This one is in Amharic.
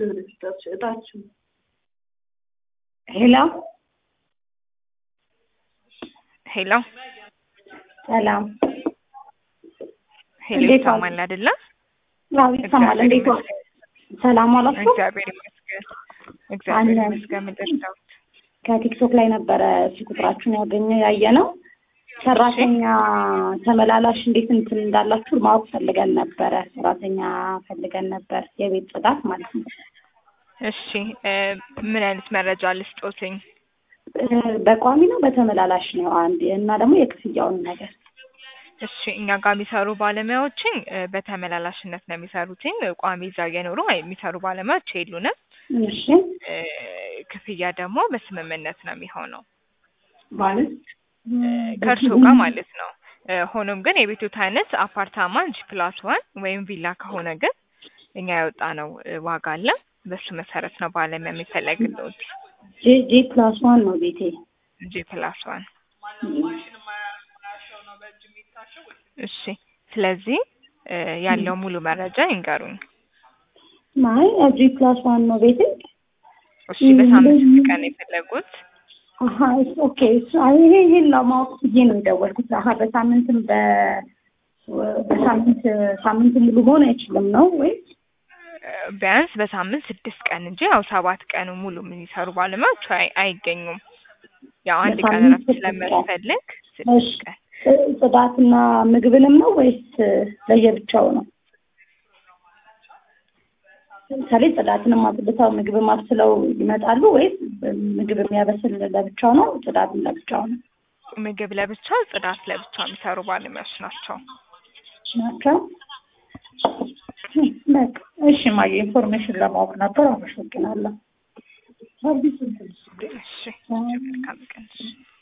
እጣችሁ ሄሎ ሄሎ ሰላም ሄሎ እንዴት ይሰማል አይደለ? አዎ ይሰማል እንዴት ዋል ሰላም ዋላችሁ እግዚአብሔር ይመስገን። እግዚአብሔር አለን። ይመስገን። ምድር ዳዊት ከቲክቶክ ላይ ነበረ እሺ ቁጥራችሁን ያገኘ ያየ ነው ሰራተኛ ተመላላሽ እንዴት እንትን እንዳላችሁ ማወቅ ፈልገን ነበረ ሰራተኛ ፈልገን ነበር የቤት ጽዳት ማለት ነው እሺ እ ምን አይነት መረጃ ልስጦትኝ? እ በቋሚ ነው በተመላላሽ ነው አንድ እና ደግሞ የክፍያውን ነገር እሺ እኛ ጋር የሚሰሩ ባለሙያዎችን እ በተመላላሽነት ነው የሚሰሩትኝ። ቋሚ እዛ እየኖሩ የሚሰሩ ባለሙያዎች የሉንም። እሺ እ ክፍያ ደግሞ በስምምነት ነው የሚሆነው ማለት እ ከእርስዎ ጋር ማለት ነው። እ ሆኖም ግን የቤቶት አይነት አፓርታማ ጂ ፕላስ ዋን ወይም ቪላ ከሆነ ግን እኛ ያወጣነው እ ዋጋ አለ። በሱ መሰረት ነው ባለሙያ የሚፈለግልዎት። ጄ ጄ ፕላስ ዋን ነው ቤቴ ጂ ፕላስ ዋን እሺ። ስለዚህ እ ያለው ሙሉ መረጃ ይንገሩኝ። አይ ጂ ፕላስ ዋን ነው ቤቴ እሺ በሳምንት ስንት ቀን የፈለጉት? አሀ እሱ ኦኬ እሱ አይ ይሄ ይሄን ለማወቅ ብዬ ነው የደወልኩት። አሀ በሳምንትም በ በሳምንት ሳምንት ሙሉ መሆን አይችልም ነው ወይ? እ ቢያንስ በሳምንት ስድስት ቀን እንጂ ያው ሰባት ቀኑ ሙሉ የሚሰሩ ባለሙያዎች አይ- አይገኙም። ያው አንድ ቀን በሳምንት እረፍት ስድስት ቀን። ስለሚያስፈልግ እሺ ስድስት ቀን እ ጽዳትና ምግብንም ነው ወይስ ለየብቻው ነው? ለምሳሌ ጽዳትንም አጽድተው ምግብም አብስለው ይመጣሉ ወይስ ምግብ የሚያበስል ለብቻው ነው? ጽዳትም ለብቻው ነው ምግብ ለብቻው ጽዳት ለብቻው የሚሰሩ ባለሙያዎች ናቸው። ናቸው? በቃ እሺ ማየ ኢንፎርሜሽን ለማወቅ ነበር። አመሰግናለሁ። እሺ መልካም ቀን።